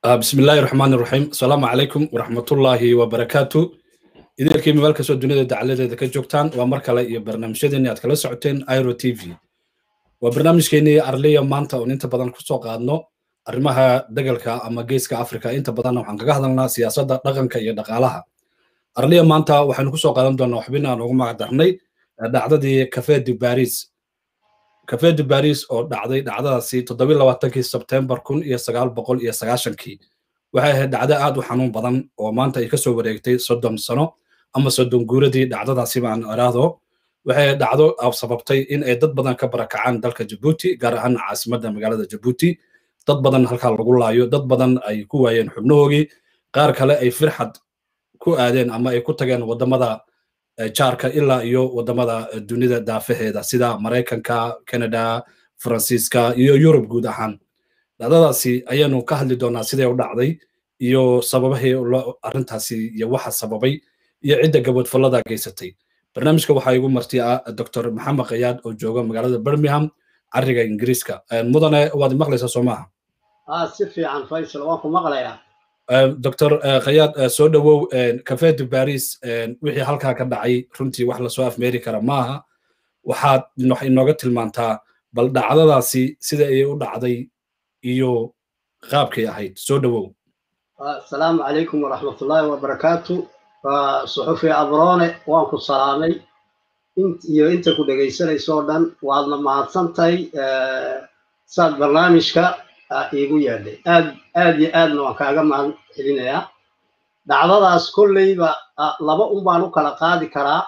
بسم الله الرحمن الرحيم السلام عليكم ورحمة الله وبركاته idinkii meel kastoo dunida dacaladeeda ka joogtaan waa mar kale iyo barnaamijyadeeni aad kala socoteen iro t v waa barnaamijkeenii arliya maanta oon inta badan kusoo qaadno arrimaha degalka ama geeska africa inta badanna waxaan kaga hadalnaa siyaasadda dhaqanka iyo dhaqaalaha arliya maanta waxaynu kusoo qaadan doonaa waxbin aan ugu magacdarnay dhacdadii cafe de baris cafe de baris oo dhacday dhacdadaasi toddobiy labaatankii sebtembar kun iyo sagaal boqol iyo sagaashankii waxay ahayd dhacdo aad u xanuun badan oo maanta ay kasoo wareegtay soddon sano ama soddon guuradii dhacdadaasi baan iraahdo waxay dhacdo sababtay in ay dad badan ka barakacaan dalka jabuuti gaar ahaan caasimadda magaalada jabuuti dad badan halkaa lagu laayo dad badan ay ku waayeen xubnahoogii qaar kale ay firxad ku aadeen ama ay ku tageen waddamada jaarka ilaa iyo waddamada dunida daafaheeda sida maraykanka canada faransiiska iyo yurub guud ahaan dhacdadaasi ayaanu ka hadli doonaa siday u dhacday iyo sababahii arrintaasi iyo waxa sababay iyo cidda gabadfallada geysatay barnaamijka waxaa igu marti ah dr maxamed kayaad oo jooga magaalada birmingham cariga ingiriiska mudane waad maqlaysaa soo maaha si fiican faysal waan ku maqlayaa dr kayaad soo dhowow cafe de baris wixii halkaa ka dhacay runtii wax lasoo afmeeri kara maaha waxaad inooga tilmaantaa bal dhacdadaasi sida ay u dhacday iyo qaabkay ahayd soo dhowow asalaamu calaykum waraxmatullaahi wabarakaatu suxufi abrone waan ku salaamay iyo inta ku dhegaysanayso dhan waadna mahadsantahay saad barnaamijka iigu yeedhay aad aad iyo aadna waan kaaga mahad celinayaa dhacdadaas kolleyba laba un baan u kala qaadi karaa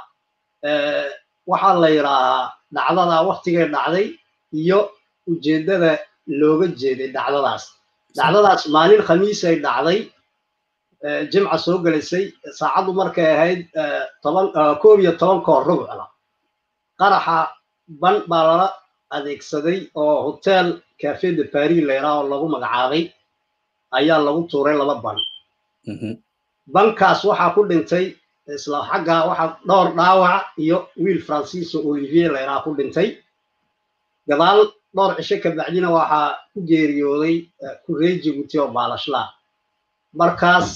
waxaa la yidhaahaa dhacdadaa waktigay dhacday iyo ujeeddada looga jeeday dhacdadaas dhacdadaas maalin khamiisay dhacday jimca soo gelaysay saacaddu markay ahayd toban koob iyo toban koor rubcla qaraxa ban baa lala adeegsaday oo hotel cafe de paris layraa oo lagu magacaabay ayaa lagu tuuray laba ban bankaas waxaa ku dhintay isla xagga waxaa dhowr dhaawac iyo wiil francisco olivier layraa ku dhintay gadaal dhowr cisho ka bacdina waxaa ku geeriyooday kurey jibuuti oo baalashlaa markaas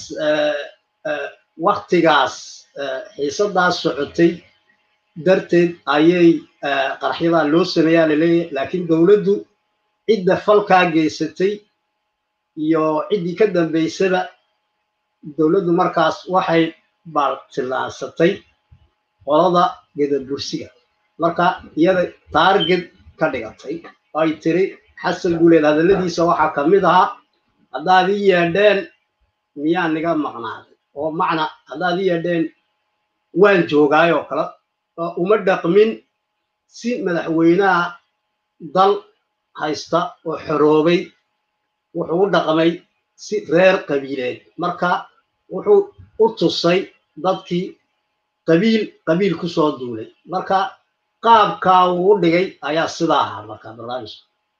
waktigaas xiisadaas socotay darteed ayay qaraxyadaa loo sameeyaa laleeyahay laakiin dowladdu cidda falkaa geysatay iyo ciddii ka dambaysaba dowladdu markaas waxay baartilaansatay qolada gedabursiga marka iyada taarget ka dhigatay ay tiri xasan guuleed hadalladiisa waxaa ka mid ahaa haddaad ii yeedheen miyaa niga maqnaaday oo macna haddaad ii yeedheen waan joogaay oo kale uma dhaqmin si madaxweynaha dal haysta oo xoroobay wuxuu u dhaqmay si reer qabiileed marka wuxuu u tusay dadkii qabiil qabiil ku soo duulay marka qaabkaa uu u dhigay ayaa sidaa ahaa marka barnaamijka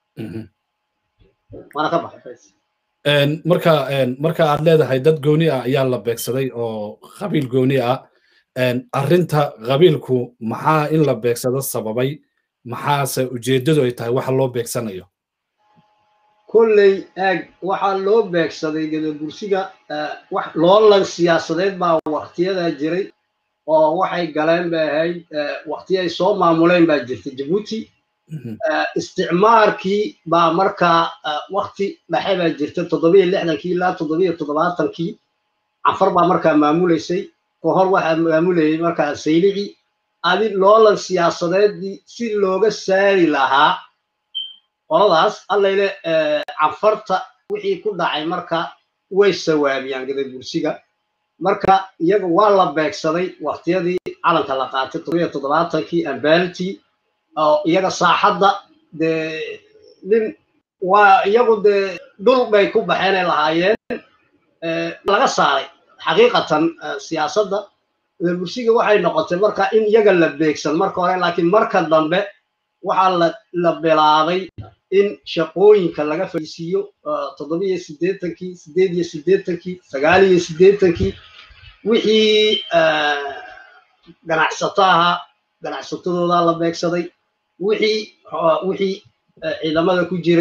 waana ka baxay marka marka aad leedahay dad gooni ah ayaa la beegsaday oo qabiil gooni ah arrinta qabiilku maxaa in la beegsado sababay maxaase ujeeddadu ay tahay waxa loo beegsanayo kolley aag waxaa loo beegsaday gadabursiga loolan siyaasadeed baa waktiyadaa jiray oo waxay galeen bay ahayd wakti ay soo maamuleen baa jirta jabuuti isticmaarkii baa markaa wakti dhexe baa jirta toddobiyo lixdankii ilaa toddobiyo toddobaatankii cafar baa markaa maamulaysay kahor waxaa maamulayay markaa saylici adi loolan siyaasadeedii si looga saari lahaa qoladaas allayle cafarta wixii ku dhacay marka way sawaabiyaan gadabursiga marka iyaga waa la beegsaday waktiyadii calanka la qaatay toddobiyo toddobaatankii ambaaltii oo iyaga saaxadda dee nin waa iyagu dee dhul bay ku baxeenay lahaayeen laga saaray xaqiiqatan siyaasadda gadabursiga waxay noqotay marka in iyaga la beegsan marka hore laakiin marka dambe waxaa la bilaabay in shaqooyinka laga fadhiisiiyo toddobiyo siddeetankii siddeed iyo siddeetankii sagaal iyo siddeetankii wixii ganacsato ahaa ganacsatadoodaa la beegsaday wixii wixii ciidamada ku jiray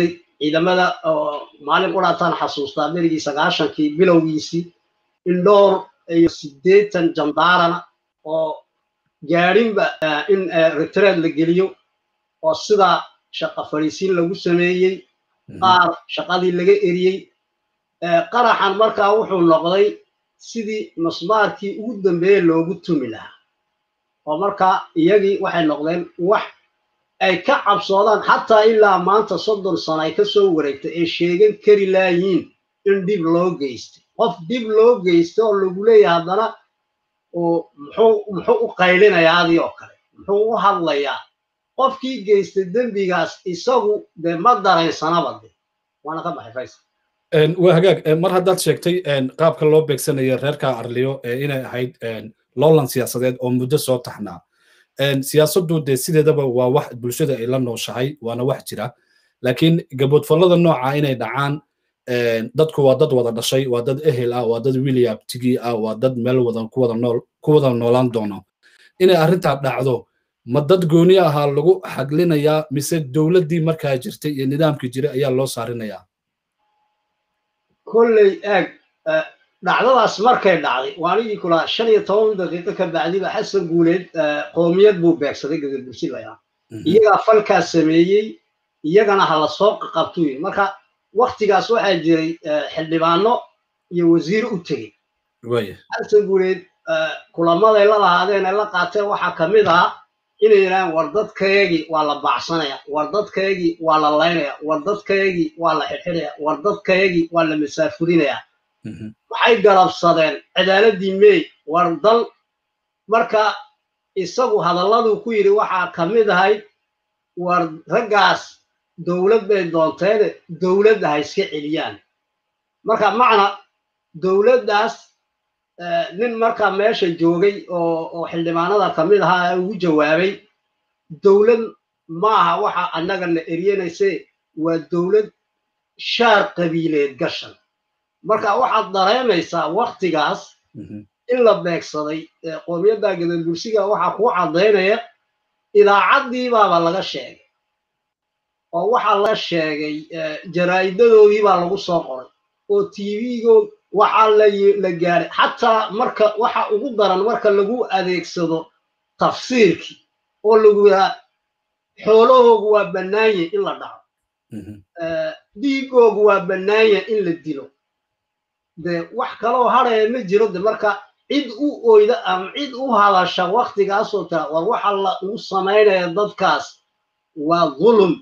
ciidamada maalin quraataan xasuustaa berigii sagaashankii bilowgiisii in dhowr iyo siddeetan jandaarana oo gaadhinba in retread la geliyo oo sidaa shaqa fadhiisiin lagu sameeyey qaar shaqadii laga eriyey qaraxan markaa wuxuu noqday sidii masmaarkii ugu dambeeye loogu tumi lahaa oo markaa iyagii waxay noqdeen wax ay ka cabsoodaan xataa ilaa maanta soddon sano ay ka soo wareegtay ay sheegan kari laayiin in dhib loo geystay qof dhib loo geystay oo lagu leeyahay haddana muxuu u qaylinayaa adii oo kale muxuu u hadlayaa qofkii geystay dembigaas isagu dee ma daraysanaba de waana ka baxay faysal waa hagaag mar haddaad sheegtay qaabka loo beegsanayo reerka arliyo inay ahayd loolan siyaasadeed oo muddo soo taxnaa siyaasaddu dee sideedaba waa wax bulshada ay la nooshahay waana wax jira laakiin gaboodfallada nooca inay dhacaan dadku waa dad wada dhashay waa dad ehel ah waa dad william tigi ah waa dad meel wadan ku wada nool ku wada noolaan doono inay arrintaa dhacdo ma dad gooni ahaa lagu xaglinayaa mise dowladdii markaa jirtay iyo nidaamkii jiray ayaa loo saarinayaa kolley eeg dhacdadaas markay dhacday waanigii kulaa shan iyo toban daqiiqo ka bacdiba xasan guuleed qoomiyad buu beegsaday gadabursi layaa iyagaa falkaas sameeyey iyagana ha la soo qabtuyin marka waktigaas waxaa jiray xildhibaano iyo wasiir u tegey xasan guuleed kulamaday la lahaadeen ay la qaateen waxaa ka mid ah inay yidhahaan war dadkayagii waa la baacsanaya war dadkayagii waa la laynaya war dadkayagii waa la xidxidhaya war dadkayagii waa la masaafurinaya waxay garabsadeen cadaaladii mey war dal marka isagu hadalladuu ku yidhi waxaa ka mid ahayd war raggaas dowlad bay doonteene dowladda ha iska celiyaan marka macna dowladdaas nin markaa meesha joogay oo xildhibaanada ka mid ahaa ugu jawaabay dowlad maaha waxa annagana eryanayse waa dowlad shaar qabiileed gashan marka waxaad dareemaysaa waktigaas in la beegsaday qoomiyadda gadabursiga waxaa kuu caddaynaya idaacaddii baaba laga sheegay oo waxaa laga sheegay jaraa'idadoodii baa lagu soo qoray oo tv-good waxaa la gaaray xataa marka waxa ugu daran marka lagu adeegsado tafsiirkii oo lagu yahaa xoolahoogu waa bannaanye in la dhaco dhiigoogu waa bannaanye in la dilo de wax kaloo hadhaya ma jiro de marka cid u oyda ama cid u hadasha waktigaasoo tira war waxa la ugu samaynaya dadkaas waa dhulum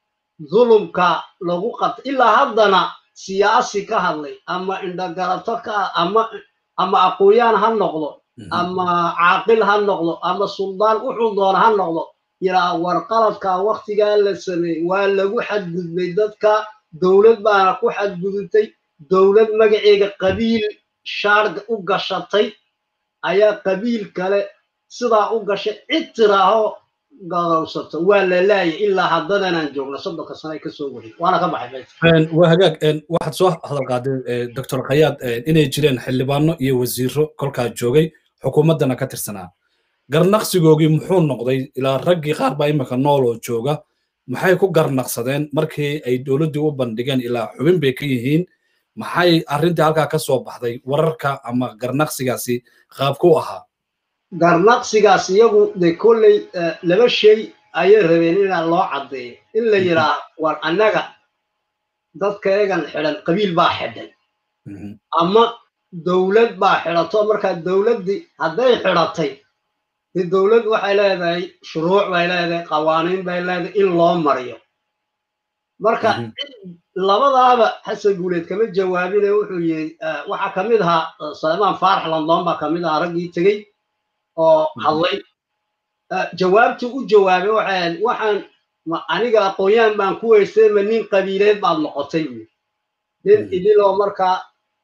dhulumka lagu qabta ilaa haddana siyaasi ka hadlay ama indhagarato ka ama ama aqooyaan ha noqdo ama caaqil ha noqdo ama suldaan wuxuu doona ha noqdo yiraa war qaladkaa waktigaa la sameeyey waa lagu xadgudbay dadka dowlad baana ku xadgudubtay dowlad magaceega qabiil shaarga u gashatay ayaa qabiil kale sidaa u gashay cid tiraaho gadowsato waa la laayay ilaa haddadanaan joogno soddonka sano ay kasoo warin waana ka baxay waa hagaag waxaad soo hadal qaaday doctor khayaad inay jireen xildhibaano iyo wasiiro kolkaa joogay xukuumaddana ka tirsanaa garnaqsigoogii muxuu noqday ilaa raggii qaar baa imika nool oo jooga maxay ku garnaqsadeen markii ay dowladdii u bandhigeen ilaa xubin bay ka yihiin maxay arrintii halkaa ka soo baxday wararka ama garnaqsigaasi qaabku ahaa garnaqsigaas iyagu de kolley laba shay ayay rabeen inaa loo caddeeyo in la yidhaa war annaga dadkaegan xidhan qabiil baa xidhay ama dowlad baa xidhato markaa dowladdii hadday xidhatay de dowlad waxay leedahay shuruuc bay leedahay qawaaniin bay leedahay in loo mariyo marka labadaaba xasan guuleed kama jawaabine wuxuu yidhi waxaa ka mid ahaa salmaan faarax london baa ka mid ahaa raggii tegey oo hadlay jawaabtii u jawaabay waxay waxaan aniga aqoon-yahan baan ku weystay ma nin qabiileed baad noqotay buyi nin idiloo markaa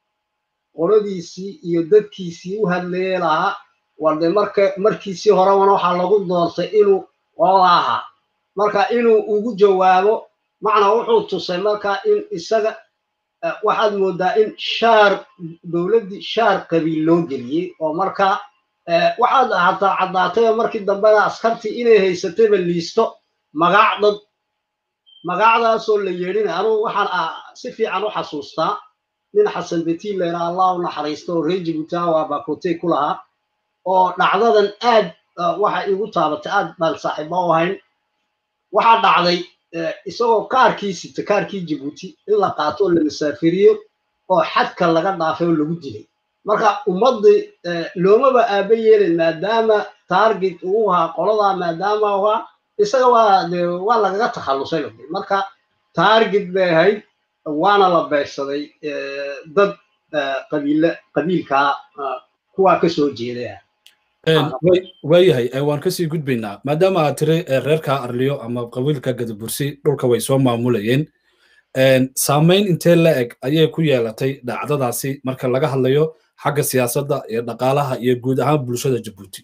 qoladiisii iyo dadkiisii u hadlayay lahaa warde marka markiisii horeban waxaa lagu doortay inuu qolada ahaa marka inuu ugu jawaabo macnaa wuxuu tusay marka in isaga waxaad moodaa in shaar dowladdii shaar qabiil loo geliyey oo marka waxaad hataa caddaatay oo markii dambena askartii inay haysatayba liisto magac dad magacdaasoo la yeedhina anugu waxaan si fiican u xasuustaa nin xasan betiin layidhaa allah u naxariista oo reer jibuutawa bakote ku lahaa oo dhacdadan aad waxa igu taabatay aad baan saaxiibo u ahayn waxaa dhacday isagoo kaarkii sita kaarkii jibuuti in la qaato oo la masaafiriyo oo xadka laga dhaafay oo lagu dilay marka ummaddii loomaba aaba yeelin maadaama target uu ahaa qoladaa maadaama u ahaa isaga waa de waa lagaga takhallusay marka target bay ahayd waana la beegsaday dad qabiile qabiilkaa kuwaa ka soo jeedaya waayahay waan kasii gudbaynaa maadaama aad tiri reerka arliyo ama qabiilka gadabursi dhulka way soo maamulayeen saamayn intee la eg ayay ku yeelatay dhacdadaasi marka laga hadlayo xagga siyaasadda iyo dhaqaalaha iyo guud ahaan bulshada jabuuti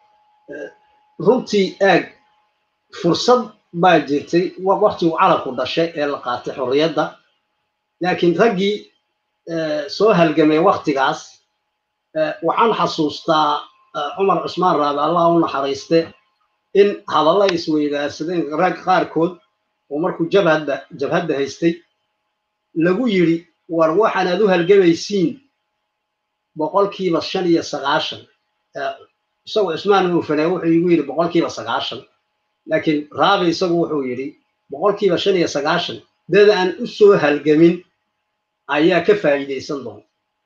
runtii eeg fursad baa jirtay waktiguu calanku dhashay ee la qaatay xorriyadda laakiin raggii soo halgamay waktigaas waxaan xasuustaa cumar cusmaan raabe allah u naxariiste in hadalla isweydaarsadeen rag qaarkood oo markuu jabhadda jabhadda haystay lagu yidhi war waxaan aad u halgamaysiin boqolkiiba shan iyo sagaashan isagu cusmaan uufane wuxuu igu yidhi boqolkiiba sagaashan laakiin raabe isagu wuxuu yidhi boqolkiiba shan iyo sagaashan dad aan u soo halgamin ayaa ka faa'iidaysan doona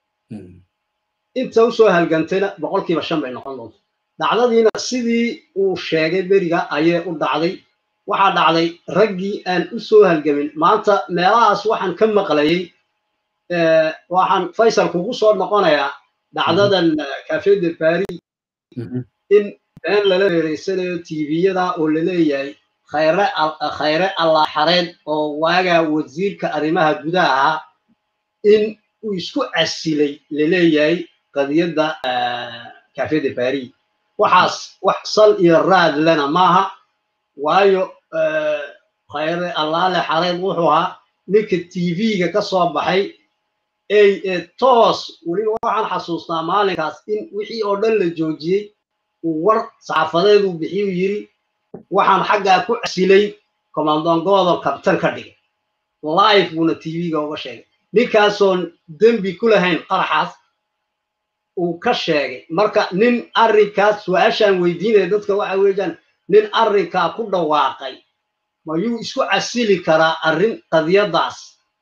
inta usoo halgantayna boqolkiiba shan bay noqon doonta dhacdadiina sidii uu sheegay beriga ayay u dhacday waxaa dhacday raggii aan u soo halgamin maanta meelahaas waxaan ka maqlayay waxaan faysal kugu soo noqonayaa dhacdadan cafe de paris in been lala reereysanayo tviyada oo laleeyahay khayre khayre allaaxareed oo waagaa wasiirka arrimaha gudaha ahaa in uu isku casilay laleeyahay qadiyadda cafe de paris waxaas wax sal iyo raad lena maaha waayo khayre allaale xareed wuxuu ahaa ninka tv-ga ka soo baxay ee toos weliba waxaan xasuustaa maalinkaas in wixii oo dhan la joojiyey uu war saxaafadeed uu bixiyu yiri waxaan xaggaa ku casilay commandon godon kabtan ka dhigay live buuna tv-ga uga sheegay ninkaasoon dembi ku lahayn qaraxaas uu ka sheegay marka nin arrinkaas su-aashaan weydiinaya dadka waxa weeyaan nin arrinkaa ku dhawaaqay mayuu isku casili karaa arrin qadiyadaas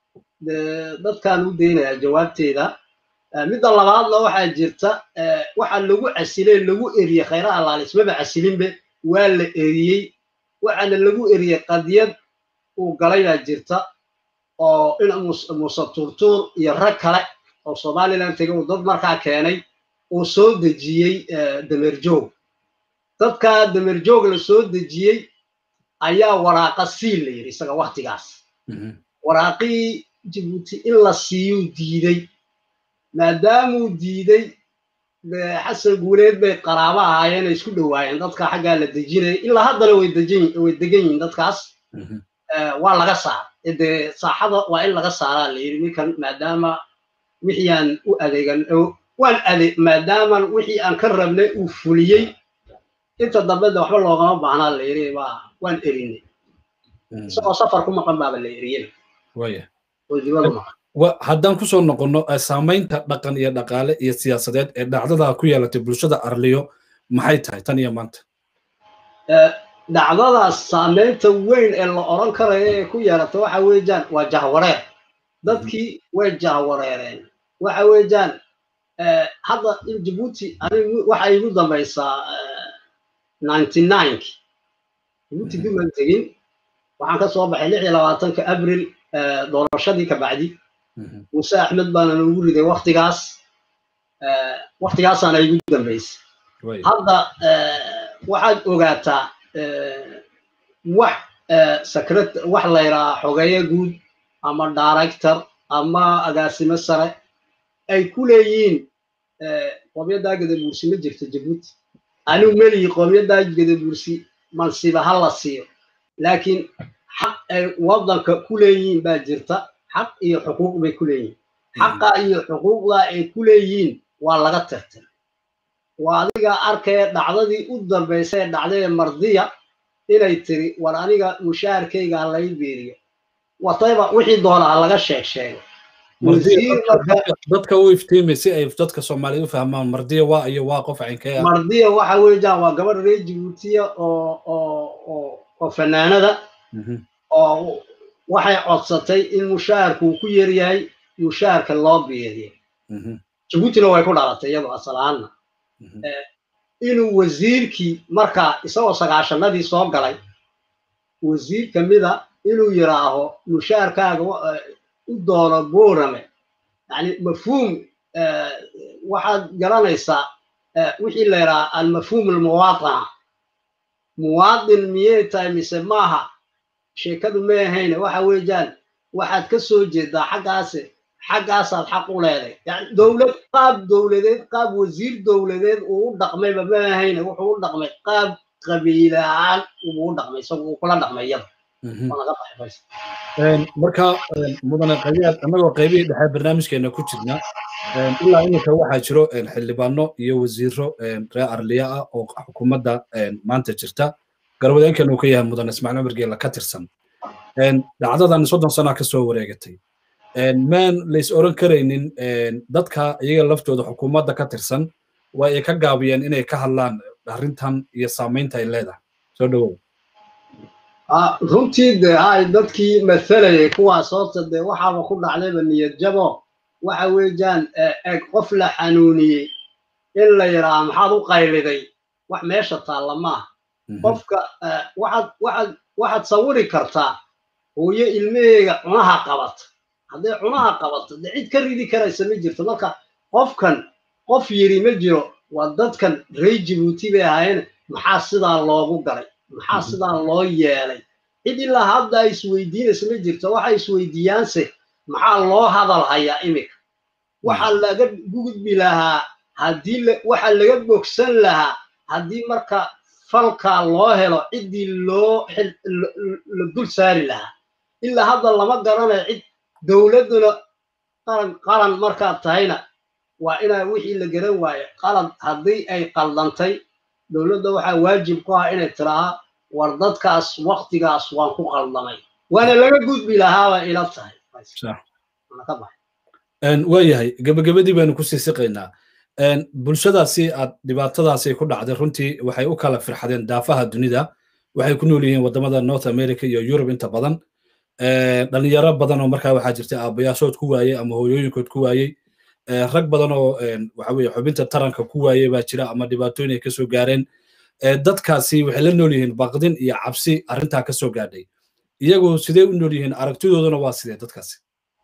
dadkaan u daynayaa jawaabteeda midda labaadna waxaa jirta waxaa lagu casilay lagu eriyey khayra allaale ismaba casilinbe waa la eriyey waxaana lagu eriyey qadiyad uu galay baa jirta oo in muuse turtuur iyo rag kale oo somaliland tegay uu dad markaa keenay uu soo dejiyey damerjoog dadkaa damerjoog la soo dejiyey ayaa waraaqa siin la yidhi isaga waktigaas waraaqii jibuuti in la siiyuu diiday maadaamuu diiday xasan guuleed bay qaraabo ahaayeen ay isku dhowaayeen dadka xaggaa la dejinaya ilaa haddana way way degan yihiin dadkaas waa laga saar dee saaxada waa in laga saaraa la yidhi ninkan maadaama wixii aan u adeegan waan ade maadaaman wixii aan ka rabnay uu fuliyey inta dambe de waxba loogama baahnaa la yidhi waa waan erinay isagoo safar ku maqan baaba la eriyena haddaan kusoo noqonno saamaynta dhaqan iyo dhaqaale iyo siyaasadeed ee dhacdada ku yeelatay bulshada arliyo maxay tahay tan iyo maanta dhacdadaas saamaynta weyn ee la odran karayo ee ku yeelata waxa weeyaan waa jahwareer dadkii way jahwareereen waxa weeyaan hadda jibuuti anigu waxa igu dambaysaa ninety nineki jibuuti duman tegin waxaan ka soo baxay lix iyo labaatanka abril doorashadii ka bacdi muuse axmed baana noogu riday waktigaas waktigaasaana igu dambaysay hadda waxaad ogaataa wax secret wax la yidhaha xogeeye guud ama director ama agaasimo sare ay ku leeyihiin qoomyadaa gadabuursi ma jirto jabuuti anigu melihi qoomyadaa gadabuursi mansiba ha la siiyo laakiin xaq ay waddanka ku leeyihiin baa jirta xaq iyo xuquuq bay ku leeyihiin xaqa iyo xuquuqda ay ku leeyihiin waa laga tirtay waa adiga arkaya dhacdadii u dambaysay ee dhacday ee mardiya inay tiri war aniga mushaharkayga ha lay biiriyo watayba wixii doonaa laga sheeg sheego dadka u iftiimay si ay dadka soomaaliyeed u fahmaan mardiya waa iyo waa qof cinkee ah mardiya waxa weeyaan waa gabadh reer jibuutiya oo oo oo oo fanaanada oo waxay codsatay in mushaharku uu ku yaryahay mushaharka loo biiriyo jibuutina way ku dhalatay iyadoo asalaana inuu wasiirkii markaa isagoo sagaashanadii soo galay wasiir kamida inuu yiraaho mushaharkaaga u doono boorame yani mafhuum waxaad garanaysaa wixii la yidhaha almafhuum almuwaadana muwaadin miyay tahay mise maaha sheekadu may ahayne waxa weeyaan waxaad ka soo jeedaa xaggaase xaggaasaad xaq u leeday yani dowlad qaab dowladeed qaab wasiir dowladeed uu u dhaqmayba ma ahayne wuxuu u dhaqmay qaab qabiile ahaan uu u dhaqmay isagu uu kula dhaqmay iyada marka mudane qayaad annagoo qaybihii dhexe barnaamijkeena ku jirna ilaa iminka waxaa jiro xildhibaano iyo wasiiro reer arliya ah oo xukuumadda maanta jirta garwadeenkan uu ka yahay mudane ismaaciil cumar geela ka tirsan dhacdadan soddon sana ka soo wareegatay maan lays oran karaynin dadka iyaga laftooda xukuumadda ka tirsan waa ay ka gaabiyeen inay ka hadlaan arrintan iyo saamaynta ay leedahay soo dhawow runtii de hay dadkii mathalayay kuwaas horta dee waxaaba ku dhacdayba niyad jabo waxa weeyaan eg qof la xanuuniyey in la yidhaaha maxaad u qayliday wax meesha taalla maaha qofka waxaad waxaad waxaad sawiri kartaa hooyo ilmaheega cunaha qabata hadday cunaha qabato dee cid ka ridi karaysa ma jirto marka qofkan qof yiri ma jiro waa dadkan reer jibuuti bay ahaayeen maxaa sidaa loogu galay maxaa sidaa loo yeelay cid ilaa hadda ay isweydiinaysa ma jirto waxay isweydiiyaanse maxaa loo hadal hayaa iminka waxaa laga gudbi lahaa haddii waxaa laga bogsan lahaa haddii marka falkaa loo helo ciddii loo la dul saari lahaa ilaa hadda lama garanayo cid dowladduna qaran qaran markaad tahayna waa inaa wixii la garan waayo qalad haddii ay qaldantay dowladda waxaa waajib ku ah inay tirahaa war dadkaas waktigaas waan ku qaldamay waana laga gudbi lahaaba ila tahay waayahay gebagabadii baynu kusii siqaynaa bulshadaasi aad dhibaatadaasi ku dhacday runtii waxay u kala firxadeen daafaha dunida waxay ku nool yihiin wadamada north america iyo yurub inta badan dhalinyaro badan oo markaa waxaa jirta aabayaashood ku waayey ama hooyooyinkood ku waayey rag badan oo waxa weye xubinta taranka ku waayey baa jira ama dhibaatooyin ay kasoo gaareen dadkaasi waxay la nool yihiin baqdin iyo cabsi arrintaa kasoo gaadhay iyagu sidee u nool yihiin aragtidooduna waa sidee dadkaasi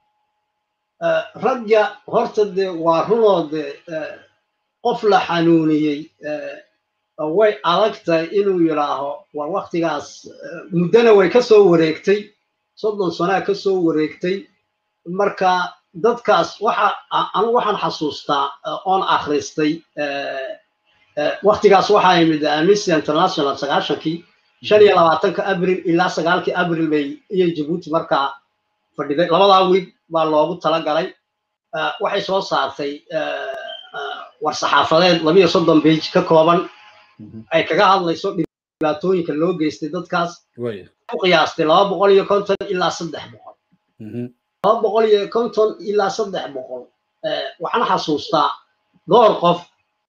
ragga horta dee waa runoo de qof la xanuuniyey way adag tahay inuu yidhaaho war waktigaas muddana way ka soo wareegtay soddon sanaa ka soo wareegtay marka dadkaas waxa anigu waxaan xasuustaa oon akhristay waktigaas waxaa yimid amnesty international sagaashankii shan iyo labaatanka abril ilaa sagaalkii abril bay iyo jabuuti markaa fadhiday labadaa wiig baa loogu talagalay waxay soo saartay war saxaafadeed labiyo soddon bage ka kooban ay kaga hadlayso dhibaatooyinka loo geystay dadkaas u qiyaastay laba boqol iyo konton ilaa saddex boqol laba boqol iyo konton ilaa saddex boqol waxaan xasuustaa dhowr qof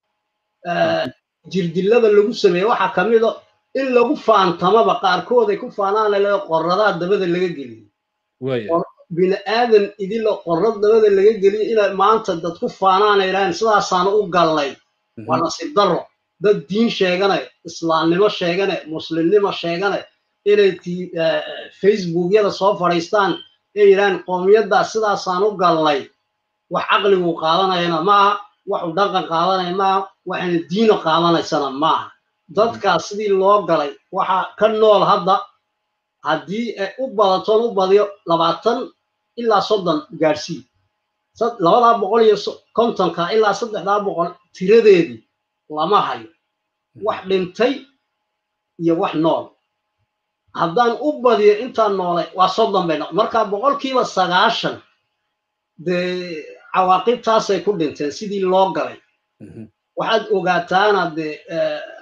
jirdilada lagu sameeye waxaa ka mida in lagu faantamaba qaarkood ay ku faanaanale qorradaa dabada laga geliyo bini aadan idilo qorrad dabada laga geliyo inay maanta dad ku faanaanayraan sidaasaana u gallay waa nasiib darro dad diin sheegane islaamnimo sheegane muslimnimo sheegane inay facebookyada soo fadhiistaan ay yidhahaan qoomiyaddaa sidaasaan u gallay wax caqligu qaadanayana maaha waxu dhaqan qaadanaya maaha waxayna diino qaadanaysana maaha dadkaas sidii loo galay waxaa ka nool hadda haddii ay u badatoon u badiyo labaatan ilaa soddon gaadhsii labadaa boqol iyo kontonka ilaa saddexdaa boqol tiradeedii lama hayo wax dhintay iyo wax nool haddaan u badiyo intaan noolay waa soddon bay noq marka boqolkiiba sagaashan dee cawaaqibtaasay ku dhinteen sidii loo galay waxaad ogaataana dee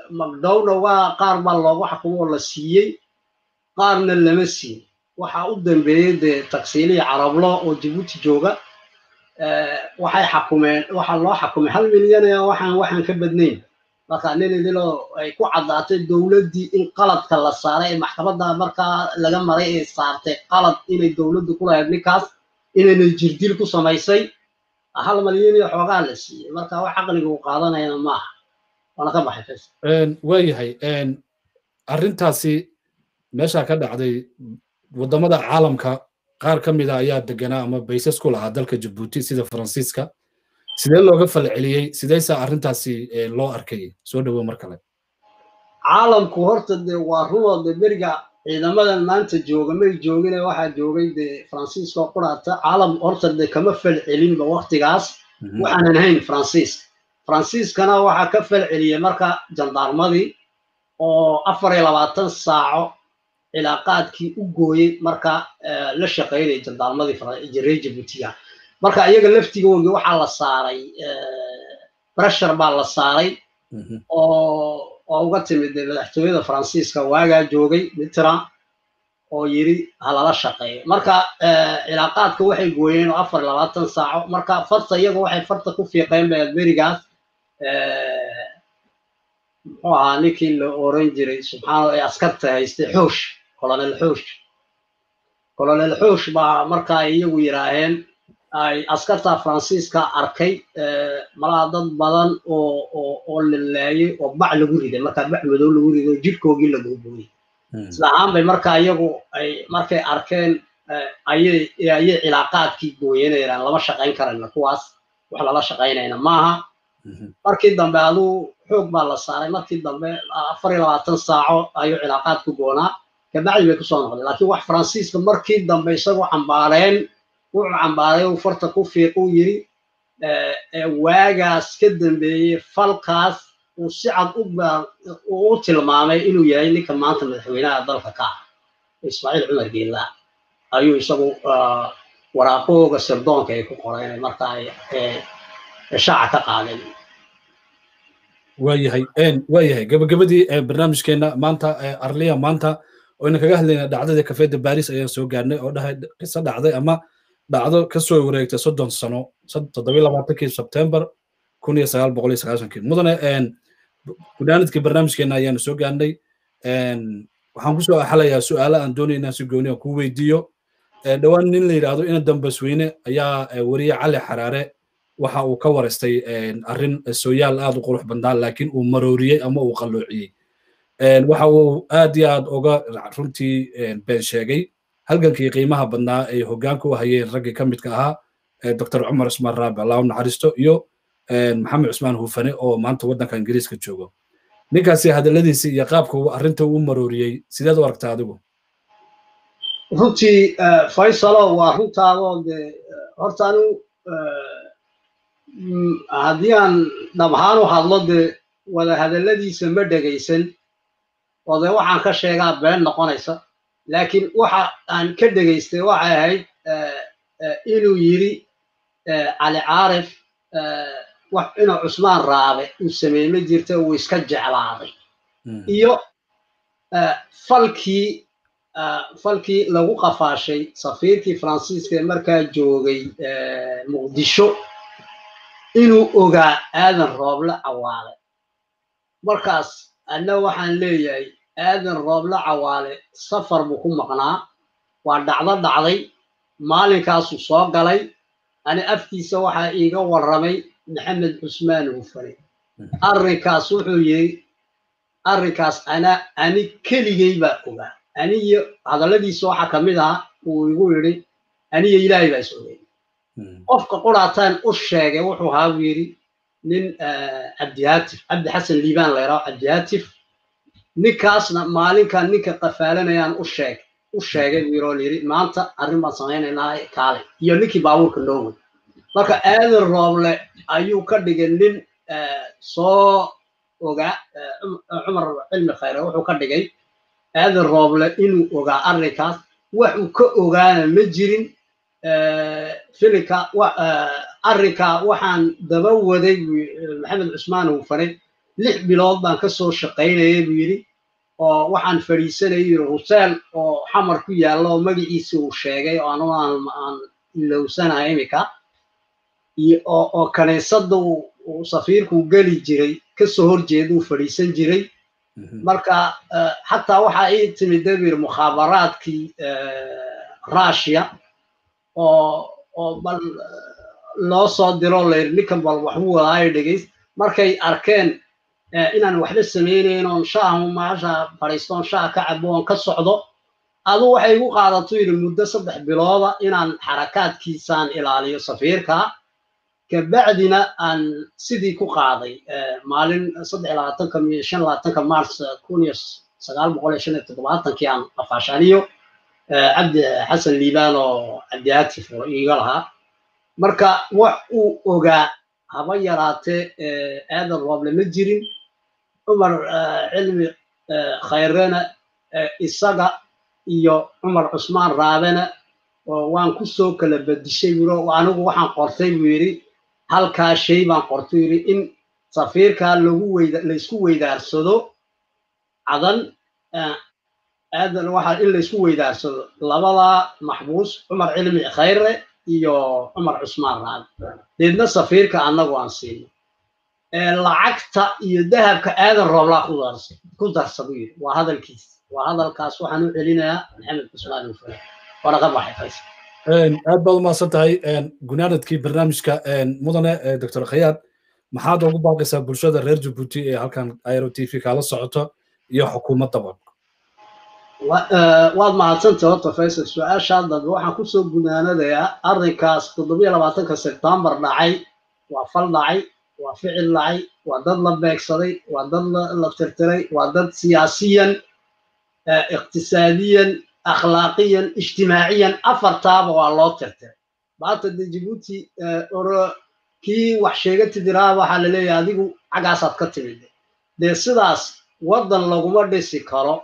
magdhowna waa qaar baa loogu xakumo oo la siiyey qaarna lama siin waxaa u dambeeyey dee tagsiilihii carablo oo jibuuti jooga waxay xakumeen waxaa loo xakumay hal milyan waxaan waxaan ka badnayn marka nin idiloo ay ku caddaatay dowladdii in qaladka la saaray ee maxkamadda markaa laga maray ee saartay qalad inay dowladdu ku lahayd ninkaas inaynay jirdil ku samaysay hal malyan iyo xoogaa la siiyey marka wax caqliga uu qaadanayana maaha waana ka baxay fes waayahay arrintaasi meeshaa ka dhacday waddamada caalamka qaar ka mida ayaa deganaa ama baysas ku lahaa dalka jabuuti sida faransiiska sidee looga falceliyey sideysa arrintaasi loo arkayay soo dhowow mar kale caalamku horta dee waa runoo dee beriga ciidamadan maanta jooga may joogine waxaa joogay dee faransiiska oo quraata caalam horta dee kama falcelinba waktigaas waxaanan hayn faransiiska faransiiskana waxaa ka falceliyey marka jandaarmadii oo afar iyo labaatan saaco cilaaqaadkii u gooyey marka la shaqaynayay jandaarmadii reer jabuutiga marka iyaga laftigoogii waxaa la saaray breshar baa la saaray oo oo uga timid madaxtooyada faransiiska waagaa joogay mitran oo yiri halala shaqeeyo marka cilaaqaadka waxay gooyeen oo afar labaatan saaco marka farta iyaga waxay farta ku fiiqeen ba berigaas muxuu ahaa ninkii la oran jiray subxaana ee askarta haystay xoosh colonel xoosh colonel xoosh baa marka ay iyagu yidhaaheen ay askarta faransiiska arkay malaha dad badan oo oo oo la laayay oo bac lagu riday markaa bac madow lagu riday oo jidhkoogii la googooyey isla ahaan bay marka iyagu ay markay arkeen ayay ayay cilaaqaadkii gooyanayaan lama shaqayn karayna kuwaas wax lala shaqaynayna maaha markii dambe aduu xoog baa la saaray markii dambe afar iyo labaatan saaco ayuu cilaaqaadku goonaa kabacdi bay kusoo noqday laakiin wax faransiiska markii dambe isagoo cambaareen wuxuu cambaaray uu farta ku fiiquu yiri waagaas ka dambeeyey falkaas uu si cad uu u tilmaamay inuu yahay ninka maanta madaxweynaha dalka ka ah ismaaciil cumar geela ayuu isagu waraaqooga sirdoonka ay ku qoreen marka ay shaaca ka qaadeen waayahay waayahay gabagabadii barnaamijkeena maanta arliya maanta oyna kaga hadlayna dhacdadii kafeeda baris ayaan soo gaarnay oo dhahay qiso dhacday ama dhacdo ka soo wareegtay soddon sano toddobiy labaatankii sebtembar kun iyo sagaal boqol iyo sagaashankii mudane gudaanidkii barnaamijkeena ayaanu soo gaarnay waxaan kusoo axalayaa su'aalo aan doonay inaan si gooni aan kuu weydiiyo dhowaan nin la yidhaahdo ina dambasweyne ayaa weriye cali xaraare waxa uu ka wareystay arrin sooyaal aad u qurux badnaan laakiin uu marooriyey ama uu qalloociyey waxa uu aad iyo aad uga runtii been sheegay halgankii qiimaha badnaa ay hoggaanka u hayeen raggii ka midka ahaa dr cumar cusmaan raabi allah u naxariisto iyo maxamed cusmaan hufane oo maanta waddanka ingiriiska joogo ninkaasi hadalladiisii iyo qaabka uu arrinta u marooriyey sideed u aragtaa adigu runtii faysalo waa runtaadoo de horta anu haddii aan dhabhaan u hadlo dee wada hadalladiisa ma dhegaysan oo dee waxaan ka sheegaa been noqonaysa laakiin waxa aan ka dhegaystay waxay ahayd inuu yiri cali caarif wax inuu cusmaan raabe uu sameeyey ma jirta uu iska jeclaaday iyo falkii falkii lagu qafaashay safiirkii faransiiska ee markaa joogay muqdisho inuu ogaa aadan rooble cawaale markaas anna waxaan leeyahay aadan rooble cawaale safar buu ku maqnaa waa dhacdo dhacday maalinkaasuu soo galay ani afkiisa waxaa iiga warramay maxamed cusmaan hufane arrinkaas wuxuu yidhi arrinkaas ana ani keligay baa ogaa aniyo hadalladiisa waxaa ka mid ahaa uu igu yidhi aniyo ilaahay baa is ogay qofka quraataan u sheegay wuxuu ahaa buu yidhi nin cabdihaatif cabdi xasan liibaan la yidhaho cabdihaatif ninkaasna maalinkan ninka qafaalanayaan u sheeg u sheegay buu yidhi oo layidhi maanta arrin baan samaynaynaa kaale iyo ninkii baabuurka noowey marka aadan rooble ayuu ka dhigay nin soo ogaa cumar cilmi khayre wuxuu ka dhigay aadan rooble inuu ogaa arrinkaas wax uu ka ogaana ma jirin filinka arrinka waxaan daba waday maxamed cusmaan hufane lix bilood baan ka soo shaqaynayay buu yidhi oo waxaan fadhiisanayay yidhi huseen oo xamar ku yaalla oo magaciisa uu sheegay oo anugu aan aan ilowsanahay imika oo kaniisadda uu safiirku geli jiray kasoo horjeeda uu fadhiisan jiray marka xataa waxaa ii timid dabir mukhaabaraadkii russia oo oo bal loo soo diro layidhi ninkan bal waxbuu wadaayo dhegays markay arkeen inaan waxba samaynayn oon shaahu maasha fadhiisto oon shaah ka cabo oon ka socdo adu waxay igu qaadato yidhi muddo saddex bilooda inaan xarakaadkiisaan ilaaliyo safiirka kabacdina aan sidii ku qaaday maalin saddex labaatanka iyo shan labaatanka mars kun iyo sagaal boqol iyo shan iyo toddobaatankii aan afaashaniyo cabdi xasan liibaan oo cabdihaati furo iiga lahaa marka wax uu ogaa haba yaraatee aadan rooble ma jirin cumar cilmi khayrena isaga iyo cumar cusmaan raabena waan ku soo kala bedishay buro anigu waxaan qortay buu yidhi halkaa shay baan qortay yidhi in safiirkaa lagu weyda laysku weydaarsado cadan aadan waxaa in laysku weydaarsado labadaa maxbuus cumar cilmi khayre iyo cumar cusmaan raabe deedna safiirka annagu aan siino lacagta iyo dahabka aadan rooblaa ku darsadu yidhi waa hadalkiis waa hadalkaas waxaan u celinayaa maxamed cusmaan ufale waana ka baxay faysal aad baad umahadsan tahay gunaanadkii barnaamijka mudane doctor khayaad maxaad ugu baaqaysaa bulshada reer jabuuti ee halkan airo t v kaala socoto iyo xukuumaddaba waad mahadsantay horta faysal su-aashaa dambe waxaan kusoo gunaanadayaa arrinkaas toddobiyo labaatanka sebtembar dhacay waa fal dhacay waa ficil dhacay waa dad la beegsaday waa dad la tirtiray waa dad siyaasiyan iqtisaadiyan akhlaaqiyan ijtimaaciyan afartaaba waa loo tirtiray maanta de jabuuti oro kii wax sheega tidiraa waxaa la leeyahay adigu xaggaasaad ka timid dee sidaas waddan laguma dhisi karo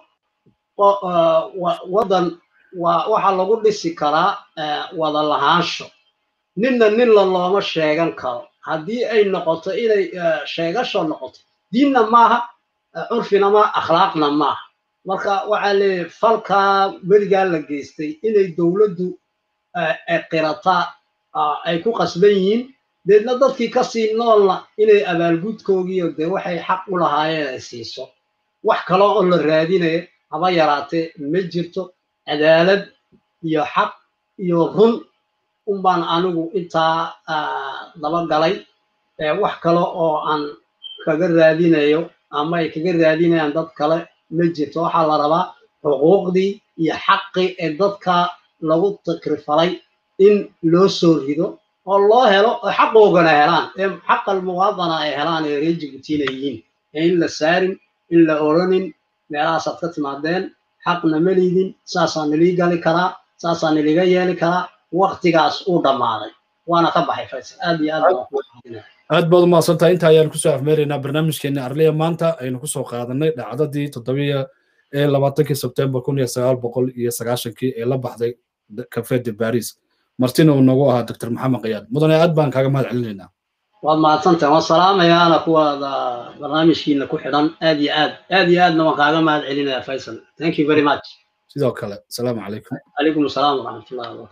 waddan waa waxaa lagu dhisi karaa wada lahaansho ninna ninla looma sheegan karo haddii ay noqoto inay sheegasho noqoto diinna maaha curfina maaha akhlaaqna maaha marka waxaa leeyahay falkaa weligaa la geystay inay dowladdu qirataa ay ku qasban yihiin deedna dadkii kasii noolna inay abaalgudkoogiiyo dee waxay xaq u lahaayeen ay siiso wax kale oo la raadinaya haba yaraatee ma jirto cadaalad iyo xaq iyo run unbaan anigu intaa dabagalay wax kale oo aan kaga raadinayo ama ay kaga raadinayaan dad kale ma jirto waxaa la rabaa xuquuqdii iyo xaqii ee dadka lagu takrifalay in loo soo rido oo loo helo oo xaqoogana helaan ee xaqal muwaadana ay helaan ee reer jibuutina yihiin ee in la saarin in la oranin meelahaasaad ka timaadeen xaqna ma liidin saasaa nilii gali karaa saasaa niliga yeeli karaa waktigaas uu dhammaaday waana ka baxay faysal aad iyo aad aad baad umahadsantahay inta ayaan kusoo afmeeraynaa barnaamijkeena arliya maanta aynu kusoo qaadanay dhacdadii toddobiya ee labaatankii sebtembar kun iyo sagaal boqol iyo sagaashankii ee la baxday cafe de baris martina uu noogu ahaa doctor maxamed kayaad mudane aad baan kaaga mahad celinaynaa waad mahadsantahay waan salaamayaana kuwaada barnaamijkiina ku xidhan aad iyo aad aad iyo aadna waan kaaga mahad celinaya faysal thank you very much sidoo kale asalaamu calaykum calaykum asalaam waraxmatullahi wabarakatu